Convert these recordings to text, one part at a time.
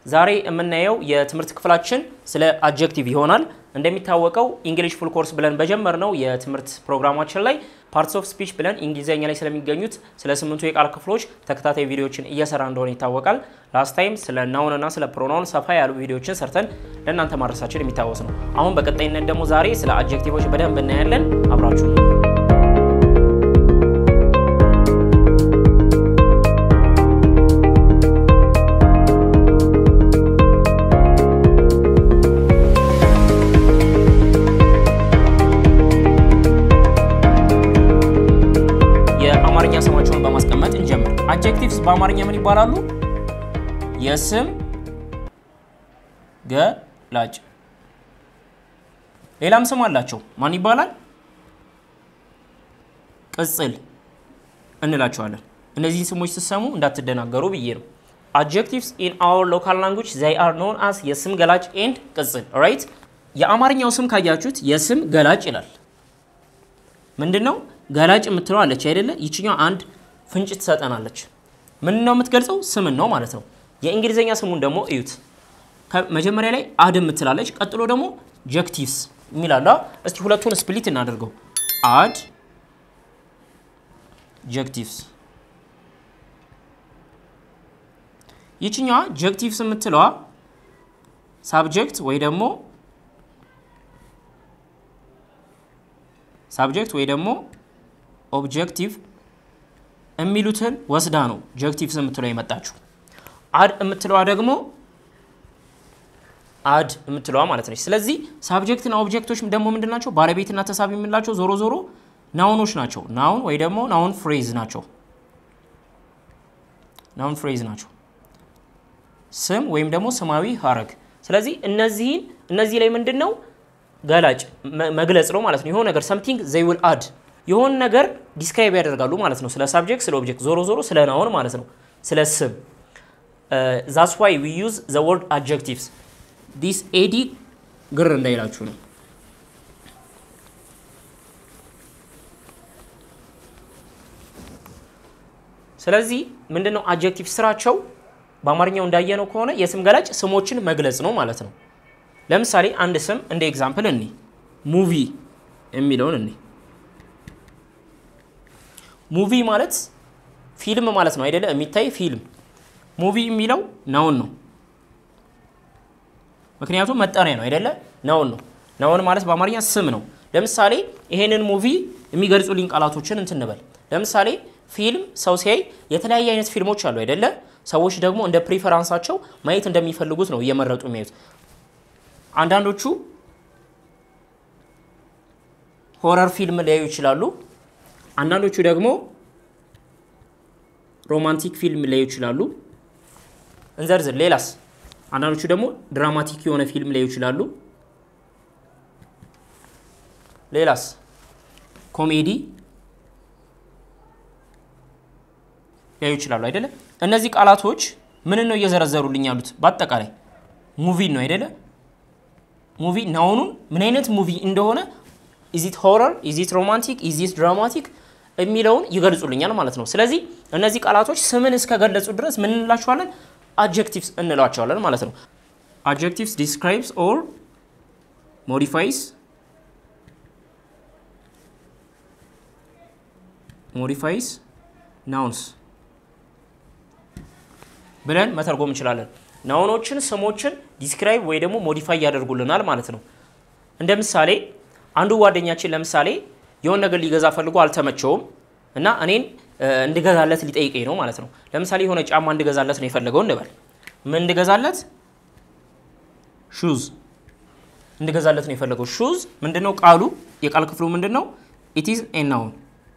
ዛሬ የምናየው የትምህርት ክፍላችን ስለ አጀክቲቭ ይሆናል። እንደሚታወቀው እንግሊሽ ፉል ኮርስ ብለን በጀመርነው የትምህርት ፕሮግራማችን ላይ ፓርትስ ኦፍ ስፒች ብለን እንግሊዝኛ ላይ ስለሚገኙት ስለ ስምንቱ የቃል ክፍሎች ተከታታይ ቪዲዮዎችን እየሰራ እንደሆነ ይታወቃል። ላስት ታይም ስለ ናውን እና ስለ ፕሮናውን ሰፋ ያሉ ቪዲዮዎችን ሰርተን ለእናንተ ማድረሳችን የሚታወስ ነው። አሁን በቀጣይነት ደግሞ ዛሬ ስለ አጀክቲቮች በደንብ እናያለን። አብራችሁ የአማርኛ ስማቸውን በማስቀመጥ እንጀምር። አጀክቲቭስ በአማርኛ ምን ይባላሉ? የስም ገላጭ። ሌላም ስም አላቸው። ማን ይባላል? ቅጽል እንላቸዋለን። እነዚህን ስሞች ስትሰሙ እንዳትደናገሩ ብዬ ነው። አጀክቲቭስ ኢን አወር ሎካል ላንጉጅ ዘይ አር ኖን አስ የስም ገላጭ ኤንድ ቅጽል ራይት። የአማርኛው ስም ካያችሁት የስም ገላጭ ይላል። ምንድን ነው ገላጭ የምትለው አለች አይደለ? ይችኛው አንድ ፍንጭ ትሰጠናለች። ምን ነው የምትገልጸው? ስምን ነው ማለት ነው። የእንግሊዝኛ ስሙን ደግሞ እዩት። መጀመሪያ ላይ አድ የምትላለች፣ ቀጥሎ ደግሞ ጀክቲቭስ የሚላለ። እስቲ ሁለቱን ስፕሊት እናደርገው። አድ ጀክቲቭስ። ይችኛዋ ጀክቲቭስ የምትለዋ ሳብጀክት ወይ ደግሞ ሳብጀክት ወይ ደግሞ ኦብጀክቲቭ የሚሉትን ወስዳ ነው ጀክቲቭስ የምትለው የመጣችው። አድ የምትለዋ ደግሞ አድ የምትለዋ ማለት ነች። ስለዚህ ሳብጀክትና ኦብጀክቶች ደግሞ ምንድን ናቸው? ባለቤትና ተሳቢ የምንላቸው ዞሮ ዞሮ ናውኖች ናቸው። ናውን ወይ ደግሞ ናውን ፍሬዝ ናቸው። ናውን ፍሬዝ ናቸው፣ ስም ወይም ደግሞ ስማዊ ሀረግ። ስለዚህ እነዚህን እነዚህ ላይ ምንድን ነው ገላጭ መግለጽ ነው ማለት ነው። የሆነ ነገር ሰምቲንግ ዘይ ዊል አድ የሆነ ነገር ዲስክራይብ ያደርጋሉ ማለት ነው። ስለ ሳብጀክት፣ ስለ ኦብጀክት፣ ዞሮ ዞሮ ስለ ናውን ማለት ነው፣ ስለ ስም። ዛስ ዋይ ዊ ዩዝ ዘ ወርድ አጀክቲቭስ ዲስ ኤዲ ግር እንዳይላችሁ ነው። ስለዚህ ምንድነው አጀክቲቭ ስራቸው በአማርኛው እንዳየነው ከሆነ የስም ገላጭ ስሞችን መግለጽ ነው ማለት ነው። ለምሳሌ አንድ ስም እንደ ኤግዛምፕል እኒ ሙቪ የሚለውን እኒ ሙቪ ማለት ፊልም ማለት ነው አይደለ? የሚታይ ፊልም። ሙቪ የሚለው ናውን ነው፣ ምክንያቱም መጠሪያ ነው አይደለ? ናውን ነው። ናውን ማለት በአማርኛ ስም ነው። ለምሳሌ ይሄንን ሙቪ የሚገልጹልኝ ቃላቶችን እንትን እንበል። ለምሳሌ ፊልም ሰው ሲያይ የተለያየ አይነት ፊልሞች አሉ አይደለ? ሰዎች ደግሞ እንደ ፕሪፈራንሳቸው ማየት እንደሚፈልጉት ነው እየመረጡ የሚያዩት። አንዳንዶቹ ሆረር ፊልም ሊያዩ ይችላሉ። አንዳንዶቹ ደግሞ ሮማንቲክ ፊልም ሊያዩ ይችላሉ። እንዘርዝር። ሌላስ? አንዳንዶቹ ደግሞ ድራማቲክ የሆነ ፊልም ሊያዩ ይችላሉ። ሌላስ? ኮሜዲ ሊያዩ ይችላሉ አይደለ? እነዚህ ቃላቶች ምን ነው እየዘረዘሩልኝ ያሉት? በአጠቃላይ ሙቪን ነው አይደለ? ሙቪ ናውኑን ምን አይነት ሙቪ እንደሆነ ኢዚት ሆረር፣ ኢዚት ሮማንቲክ፣ ኢዚት ድራማቲክ የሚለውን ይገልጹልኛል ማለት ነው። ስለዚህ እነዚህ ቃላቶች ስምን እስከገለጹ ድረስ ምን እንላቸዋለን? አጀክቲቭስ እንላቸዋለን ማለት ነው። አጀክቲቭስ ዲስክራይብስ ኦር ሞዲፋይስ ሞዲፋይስ ናውንስ ብለን መተርጎም እንችላለን። ናውኖችን ስሞችን ዲስክራይብ ወይ ደግሞ ሞዲፋይ ያደርጉልናል ማለት ነው። እንደ ምሳሌ አንዱ ጓደኛችን ለምሳሌ የሆነ ነገር ሊገዛ ፈልጎ አልተመቸውም እና እኔን እንድገዛለት ሊጠይቀኝ ነው ማለት ነው። ለምሳሌ የሆነ ጫማ እንድገዛለት ነው የፈለገው እንበል። ምን እንድገዛለት? ሹዝ እንድገዛለት ነው የፈለገው። ሹዝ ምንድነው ቃሉ? የቃል ክፍሉ ምንድን ነው? ኢት ኢዝ ኤ ናውን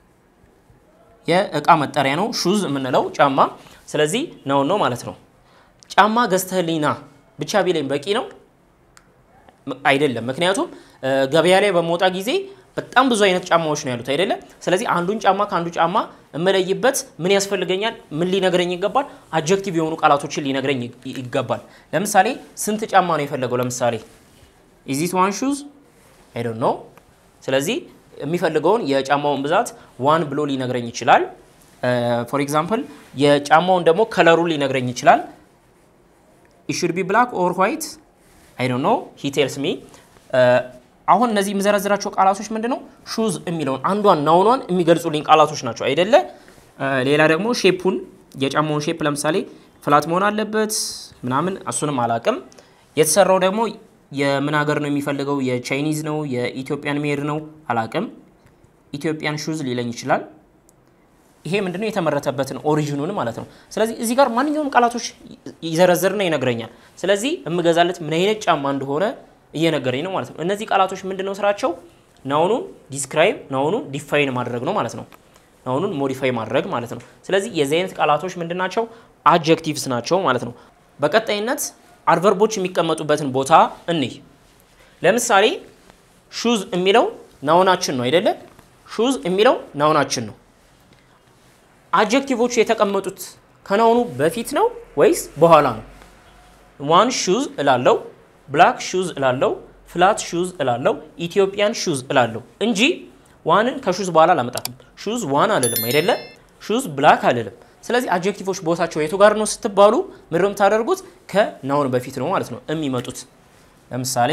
የእቃ መጠሪያ ነው ሹዝ የምንለው ጫማ። ስለዚህ ናውን ነው ማለት ነው። ጫማ ገዝተህልኝ ና ብቻ ቢለኝ በቂ ነው አይደለም። ምክንያቱም ገበያ ላይ በመውጣ ጊዜ በጣም ብዙ አይነት ጫማዎች ነው ያሉት አይደለ? ስለዚህ አንዱን ጫማ ከአንዱ ጫማ እመለይበት ምን ያስፈልገኛል? ምን ሊነግረኝ ይገባል? አጀክቲቭ የሆኑ ቃላቶችን ሊነግረኝ ይገባል። ለምሳሌ ስንት ጫማ ነው የፈለገው? ለምሳሌ ኢዚት ዋን ሹዝ አይ ዶንት ኖ። ስለዚህ የሚፈልገውን የጫማውን ብዛት ዋን ብሎ ሊነግረኝ ይችላል። ፎር ኤግዛምፕል የጫማውን ደግሞ ከለሩን ሊነግረኝ ይችላል። ኢት ሹድ ቢ ብላክ ኦር ዋይት አይ ዶንት ኖ ሂ ቴልስ ሚ አሁን እነዚህ የምዘረዝራቸው ቃላቶች ምንድን ነው ሹዝ የሚለውን አንዷን ናውኗን የሚገልጹልኝ ቃላቶች ናቸው አይደለ ሌላ ደግሞ ሼፑን የጫማውን ሼፕ ለምሳሌ ፍላት መሆን አለበት ምናምን እሱንም አላቅም የተሰራው ደግሞ የምን ሀገር ነው የሚፈልገው የቻይኒዝ ነው የኢትዮጵያን ሜድ ነው አላቅም ኢትዮጵያን ሹዝ ሊለኝ ይችላል ይሄ ምንድነው የተመረተበትን ኦሪጂኑን ማለት ነው ስለዚህ እዚህ ጋር ማንኛውም ቃላቶች ይዘረዝርና ይነግረኛል ስለዚህ የምገዛለት ምን አይነት ጫማ እንደሆነ እየነገረኝ ነው ማለት ነው እነዚህ ቃላቶች ምንድነው ስራቸው ናውኑን ዲስክራይብ ናውኑን ዲፋይን ማድረግ ነው ማለት ነው ናውኑን ሞዲፋይ ማድረግ ማለት ነው ስለዚህ የዚህ አይነት ቃላቶች ምንድናቸው አጀክቲቭስ ናቸው ማለት ነው በቀጣይነት አድቨርቦች የሚቀመጡበትን ቦታ እንይ ለምሳሌ ሹዝ የሚለው ናውናችን ነው አይደለ ሹዝ የሚለው ናውናችን ነው አጀክቲቮቹ የተቀመጡት ከናውኑ በፊት ነው ወይስ በኋላ ነው ዋን ሹዝ እላለው ብላክ ሹዝ እላለው ፍላት ሹዝ እላለው ኢትዮጵያን ሹዝ እላለው እንጂ ዋንን ከሹዝ በኋላ አላመጣትም ሹዝ ዋን አልልም አይደለ ሹዝ ብላክ አልልም ስለዚህ አጀክቲቮች ቦታቸው የቱ ጋር ነው ስትባሉ ምድር የምታደርጉት ከናውን በፊት ነው ማለት ነው የሚመጡት ለምሳሌ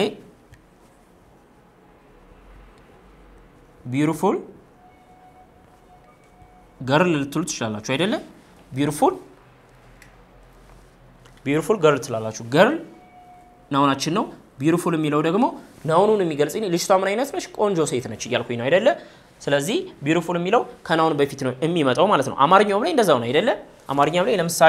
ቢዩቲፉል ገርል ልትሉ ትችላላችሁ አይደለ ቢዩቲፉል ቢዩቲፉል ገርል ትላላችሁ ገርል ናውናችን ነው ቢዩቲፉል የሚለው ደግሞ ናውኑን የሚገልጽ ልጅቷ ምን አይነት ነች ቆንጆ ሴት ነች እያልኩኝ ነው አይደለ ስለዚህ ቢዩቲፉል የሚለው ከናውን በፊት ነው የሚመጣው ማለት ነው አማርኛውም ላይ እንደዛው ነው አይደለ አማርኛም ላይ ለምሳሌ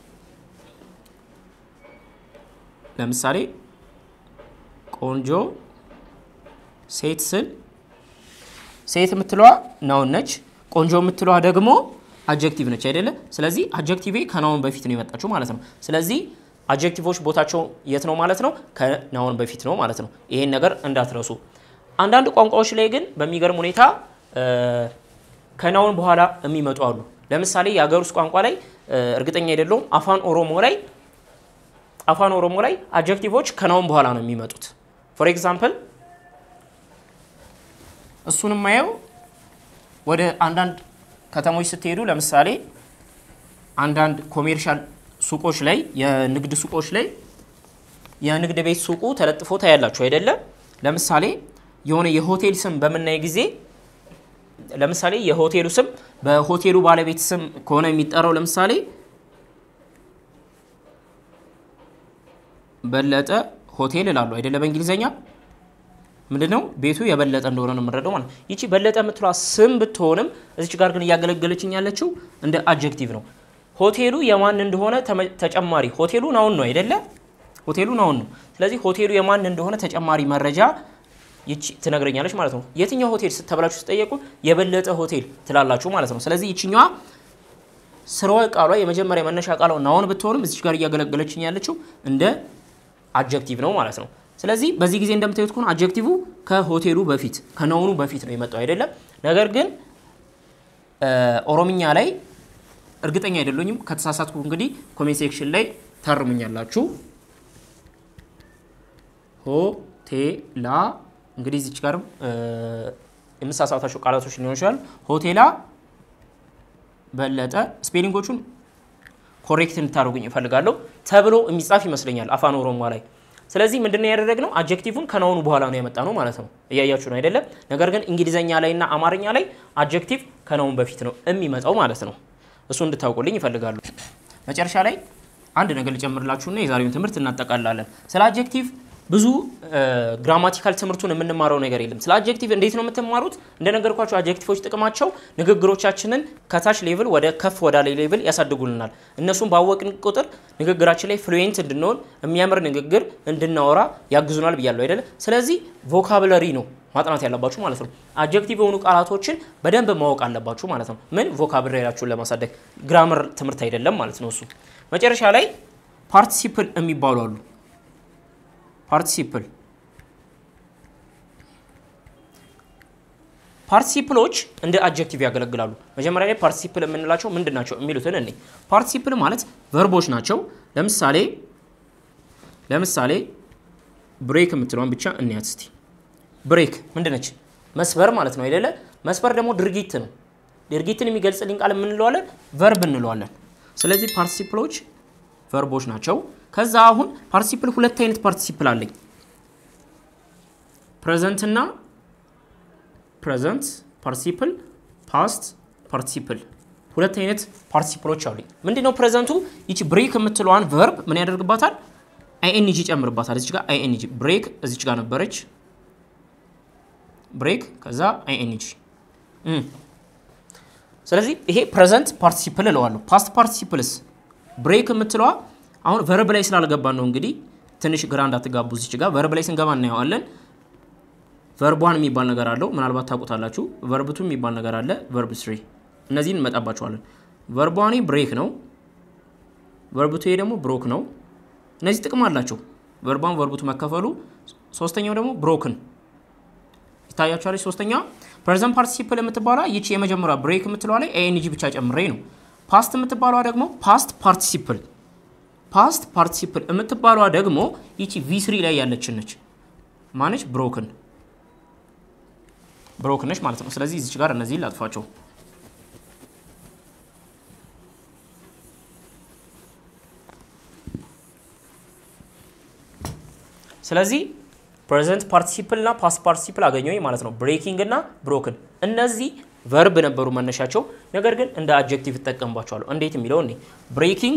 ለምሳሌ ቆንጆ ሴት ስል ሴት የምትለዋ ናውን ነች ቆንጆ የምትለዋ ደግሞ አጀክቲቭ ነች አይደለ ስለዚህ አጀክቲቭ ከናውን በፊት ነው የመጣችው ማለት ነው ስለዚህ አጀክቲቮች ቦታቸው የት ነው ማለት ነው ከናውን በፊት ነው ማለት ነው ይሄን ነገር እንዳትረሱ አንዳንድ ቋንቋዎች ላይ ግን በሚገርም ሁኔታ ከናውን በኋላ የሚመጡ አሉ ለምሳሌ የሀገር ውስጥ ቋንቋ ላይ እርግጠኛ አይደለሁም አፋን ኦሮሞ ላይ አፋን ኦሮሞ ላይ አጀክቲቮች ከናውን በኋላ ነው የሚመጡት ፎር ኤግዛምፕል እሱን የማየው ወደ አንዳንድ ከተሞች ስትሄዱ ለምሳሌ አንዳንድ ኮሜርሻል ሱቆች ላይ የንግድ ሱቆች ላይ የንግድ ቤት ሱቁ ተለጥፎ ታያላችሁ አይደለም ለምሳሌ የሆነ የሆቴል ስም በምናይ ጊዜ ለምሳሌ የሆቴሉ ስም በሆቴሉ ባለቤት ስም ከሆነ የሚጠራው ለምሳሌ በለጠ ሆቴል እላሉ አይደለ በእንግሊዝኛ ምንድነው ቤቱ የበለጠ እንደሆነ ነው የምንረዳው ማለት ይቺ በለጠ የምትሏ ስም ብትሆንም እዚች ጋር ግን እያገለገለችኝ ያለችው እንደ አጀክቲቭ ነው ሆቴሉ የማን እንደሆነ ተጨማሪ ሆቴሉ ናውን ነው አይደለ ሆቴሉ ናውን ነው ስለዚህ ሆቴሉ የማን እንደሆነ ተጨማሪ መረጃ ይቺ ትነግረኛለች ማለት ነው የትኛው ሆቴል ተብላችሁ ስጠየቁ የበለጠ ሆቴል ትላላችሁ ማለት ነው ስለዚህ ይችኛዋ ስርወ ቃሏ የመጀመሪያ መነሻ ቃሏ ናውን ብትሆንም እዚች ጋር እያገለገለችኝ ያለችው እንደ አጀክቲቭ ነው ማለት ነው ስለዚህ በዚህ ጊዜ እንደምታዩት ከሆነ አጀክቲቭ ከሆቴሉ በፊት ከናውኑ በፊት ነው የመጣው አይደለም ነገር ግን ኦሮምኛ ላይ እርግጠኛ አይደለኝም ከተሳሳትኩ እንግዲህ ኮሜንት ሴክሽን ላይ ታርሙኛላችሁ ሆቴላ እንግዲህ እዚች ጋርም የምሳሳታቸው ቃላቶች ሊሆን ይችላል ሆቴላ በለጠ ስፔሊንጎቹን ኮሬክት እንድታደርጉኝ እፈልጋለሁ ተብሎ የሚጻፍ ይመስለኛል አፋን ኦሮሞ ላይ ስለዚህ ምንድነው ያደረግነው አጀክቲቭን ከናውኑ በኋላ ነው ያመጣ ነው ማለት ነው እያያችሁ ነው አይደለም ነገር ግን እንግሊዘኛ ላይ እና አማርኛ ላይ አጀክቲቭ ከናውን በፊት ነው የሚመጣው ማለት ነው እሱ እንድታውቁልኝ ይፈልጋሉ መጨረሻ ላይ አንድ ነገር ልጨምርላችሁና የዛሬውን ትምህርት እናጠቃላለን ስለ አጀክቲቭ ብዙ ግራማቲካል ትምህርቱን የምንማረው ነገር የለም ስለ አጀክቲቭ እንዴት ነው የምትማሩት እንደነገርኳቸው አጀክቲቮች ጥቅማቸው ንግግሮቻችንን ከታች ሌቭል ወደ ከፍ ወዳለ ሌቭል ያሳድጉልናል እነሱም ባወቅን ቁጥር ንግግራችን ላይ ፍሉዌንት እንድንሆን የሚያምር ንግግር እንድናወራ ያግዙናል ብያለሁ አይደለ ስለዚህ ቮካብለሪ ነው ማጥናት ያለባችሁ ማለት ነው አጀክቲቭ የሆኑ ቃላቶችን በደንብ ማወቅ አለባችሁ ማለት ነው ምን ቮካብለሪያችሁን ለማሳደግ ግራመር ትምህርት አይደለም ማለት ነው እሱ መጨረሻ ላይ ፓርቲሲፕል የሚባሉ አሉ ፓርቲሲፕል ፓርቲሲፕሎች እንደ አጀክቲቭ ያገለግላሉ መጀመሪያ ላይ ፓርቲሲፕል የምንላቸው ምንድን ናቸው የሚሉትን እኔ ፓርቲሲፕል ማለት ቨርቦች ናቸው ለምሳሌ ለምሳሌ ብሬክ የምትለውን ብቻ እንያት እስቲ ብሬክ ምንድነች መስበር ማለት ነው አይደለ መስበር ደግሞ ድርጊት ነው ድርጊትን የሚገልጽልኝ ቃል የምንለዋለን ቨርብ እንለዋለን ስለዚህ ፓርቲሲፕሎች ቨርቦች ናቸው ከዛ አሁን ፓርቲሲፕል ሁለት አይነት ፓርቲሲፕል አለኝ ፕሬዘንት እና ፕሬዘንት ፓርቲሲፕል ፓስት ፓርቲሲፕል ሁለት አይነት ፓርቲሲፕሎች አሉኝ። ምንድነው ፕሬዘንቱ? ይቺ ብሬክ የምትለዋን ቨርብ ምን ያደርግባታል? አይኤንጂ ይጨምርባታል። እዚች ጋር አይኤንጂ ብሬክ እዚች ጋር ነበረች ብሬክ ከዛ አይኤንጂ። ስለዚህ ይሄ ፕሬዘንት ፓርቲሲፕል እለዋለሁ። ፓስት ፓርቲሲፕልስ ብሬክ የምትለዋ አሁን ቨርብ ላይ ስላልገባን ነው እንግዲህ ትንሽ ግራ እንዳትጋቡ። እዚች ጋር ቨርብ ላይ ስንገባ እናየዋለን። ቨርቧን የሚባል ነገር አለው። ምናልባት ታውቁታላችሁ። ቨርብቱ የሚባል ነገር አለ። ቨርብ ስሪ እነዚህን እንመጣባቸዋለን። ቨርቧኔ ብሬክ ነው። ቨርብቱ ደግሞ ብሮክ ነው። እነዚህ ጥቅም አላቸው። ቨርቧን ቨርብቱ መከፈሉ። ሶስተኛው ደግሞ ብሮክን ይታያችኋለች። ሶስተኛዋ ፕሬዘንት ፓርቲሲፕል የምትባሏ ይቺ የመጀመሪያ ብሬክ የምትለዋ ላይ ኤንጂ ብቻ ጨምሬ ነው። ፓስት የምትባሏ ደግሞ ፓስት ፓርቲሲፕል ፓስት ፓርቲሲፕል የምትባሏ ደግሞ ይቺ ቪስሪ ላይ ያለችን ነች። ማነች? ብሮክን ብሮክን ነች ማለት ነው። ስለዚህ እዚች ጋር እነዚህ ላጥፋቸው። ስለዚህ ፕሬዘንት ፓርቲሲፕል እና ፓስት ፓርቲሲፕል አገኘሁኝ ማለት ነው። ብሬኪንግ እና ብሮክን እነዚህ ቨርብ ነበሩ መነሻቸው፣ ነገር ግን እንደ አጀክቲቭ እጠቀምባቸዋለሁ። እንዴት የሚለው እኔ ብሬኪንግ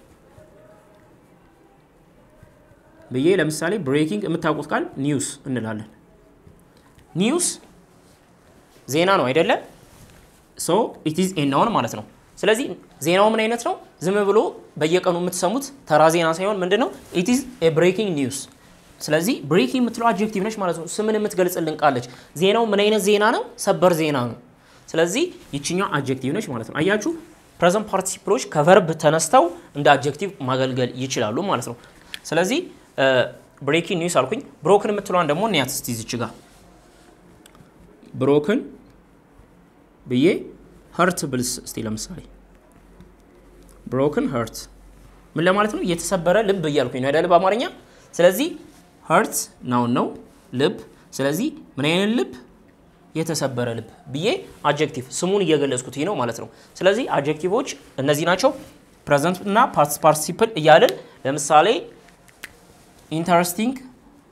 ብዬ ለምሳሌ ብሬኪንግ የምታውቁት ቃል ኒውስ እንላለን። ኒውስ ዜና ነው አይደለ? ሶ ኢት ኢዝ ኤ ናውን ማለት ነው። ስለዚህ ዜናው ምን አይነት ነው? ዝም ብሎ በየቀኑ የምትሰሙት ተራ ዜና ሳይሆን ምንድን ነው? ኢት ኢዝ ኤ ብሬኪንግ ኒውስ ስለዚህ ብሬኪንግ የምትለው አድጀክቲቭ ነች ማለት ነው። ስምን የምትገልጽልን ቃለች። ዜናው ምን አይነት ዜና ነው? ሰበር ዜና ነው። ስለዚህ ይችኛው አድጀክቲቭ ነች ማለት ነው። አያችሁ፣ ፕሬዘንት ፓርቲሲፕሎች ከቨርብ ተነስተው እንደ አድጀክቲቭ ማገልገል ይችላሉ ማለት ነው። ስለዚህ ብሬኪንግ ኒውስ አልኩኝ። ብሮክን የምትለዋን ደግሞ እንያት እስቲ እዚች ጋር ብሮክን ብዬ ሀርት ብልስ እስቲ ለምሳሌ ብሮክን ሀርት ምን ለማለት ነው? የተሰበረ ልብ እያልኩኝ ነው አይደል በአማርኛ ስለዚህ ሀርት ናውን ነው ልብ። ስለዚህ ምን አይነት ልብ? የተሰበረ ልብ ብዬ አጀክቲቭ ስሙን እየገለጽኩት ነው ማለት ነው። ስለዚህ አጀክቲቮች እነዚህ ናቸው። ፕሬዘንት እና ፓስት ፓርቲሲፕል እያልን ለምሳሌ ኢንተረስቲንግ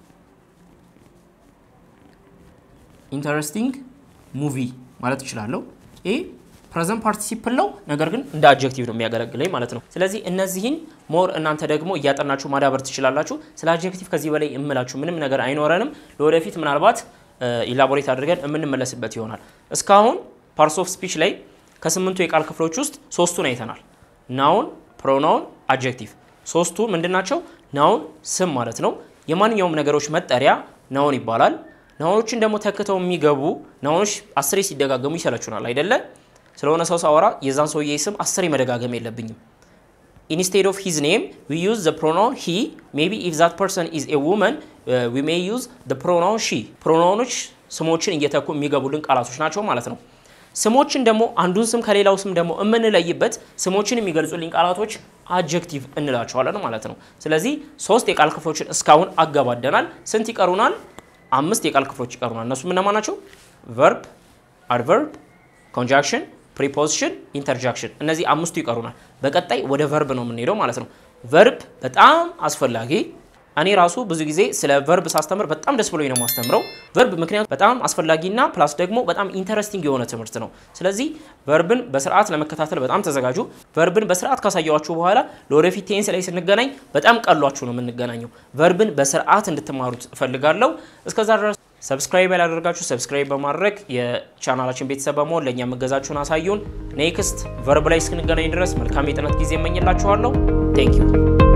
ኢንተረስቲንግ ሙቪ ማለት እችላለሁ። ይህ ፕሬዘንት ፓርቲሲፕል ነው፣ ነገር ግን እንደ አጀክቲቭ ነው የሚያገለግለኝ ማለት ነው። ስለዚህ እነዚህን ሞር እናንተ ደግሞ እያጠናችሁ ማዳበር ትችላላችሁ። ስለ አጀክቲቭ ከዚህ በላይ የምላችሁ ምንም ነገር አይኖረንም። ለወደፊት ምናልባት ኢላቦሬት አድርገን የምንመለስበት ይሆናል። እስካሁን ፓርትስ ኦፍ ስፒች ላይ ከስምንቱ የቃል ክፍሎች ውስጥ ሶስቱን አይተናል። ናውን፣ ፕሮናውን፣ አጀክቲቭ። ሶስቱ ምንድን ናቸው? ናውን ስም ማለት ነው። የማንኛውም ነገሮች መጠሪያ ናውን ይባላል። ናውኖችን ደግሞ ተክተው የሚገቡ ናውኖች አስሬ ሲደጋገሙ ይሰለቹናል አይደለ? ስለሆነ ሰው ሳወራ የዛን ሰውዬ ስም አስሬ መደጋገም የለብኝም። ኢንስቴድ ኦፍ ሂዝ ኔም ዊ ዩዝ ዘ ፕሮናውን ሂ ሜቢ ኢፍ ዛት ፐርሰን ኢዝ ኤ ውመን ዊ ሜይ ዩዝ ዘ ፕሮናውን ሺ። ፕሮናውኖች ስሞችን እየተኩ የሚገቡልን ቃላቶች ናቸው ማለት ነው። ስሞችን ደግሞ አንዱን ስም ከሌላው ስም ደግሞ የምንለይበት ስሞችን የሚገልጹልኝ ቃላቶች አጀክቲቭ እንላቸዋለን ማለት ነው። ስለዚህ ሶስት የቃል ክፍሎችን እስካሁን አገባደናል። ስንት ይቀሩናል? አምስት የቃል ክፍሎች ይቀሩናል። እነሱ ምነማ ናቸው? ቨርብ፣ አድቨርብ፣ ኮንጃክሽን፣ ፕሪፖዚሽን፣ ኢንተርጃክሽን እነዚህ አምስቱ ይቀሩናል። በቀጣይ ወደ ቨርብ ነው የምንሄደው ማለት ነው። ቨርብ በጣም አስፈላጊ እኔ ራሱ ብዙ ጊዜ ስለ ቨርብ ሳስተምር በጣም ደስ ብሎኝ ነው የማስተምረው። ቨርብ ምክንያቱም በጣም አስፈላጊና ፕላስ ደግሞ በጣም ኢንተረስቲንግ የሆነ ትምህርት ነው። ስለዚህ ቨርብን በስርዓት ለመከታተል በጣም ተዘጋጁ። ቨርብን በስርዓት ካሳየዋችሁ በኋላ ለወደፊት ቴንስ ላይ ስንገናኝ በጣም ቀሏችሁ ነው የምንገናኘው። ቨርብን በስርዓት እንድትማሩት እፈልጋለሁ። እስከዛ ድረስ ሰብስክራይብ ያላደረጋችሁ ሰብስክራይብ በማድረግ የቻናላችን ቤተሰብ በመሆን ለእኛ መገዛችሁን አሳዩን። ኔክስት ቨርብ ላይ እስክንገናኝ ድረስ መልካም የጥናት ጊዜ እመኝላችኋለሁ። ቴንክ ዩ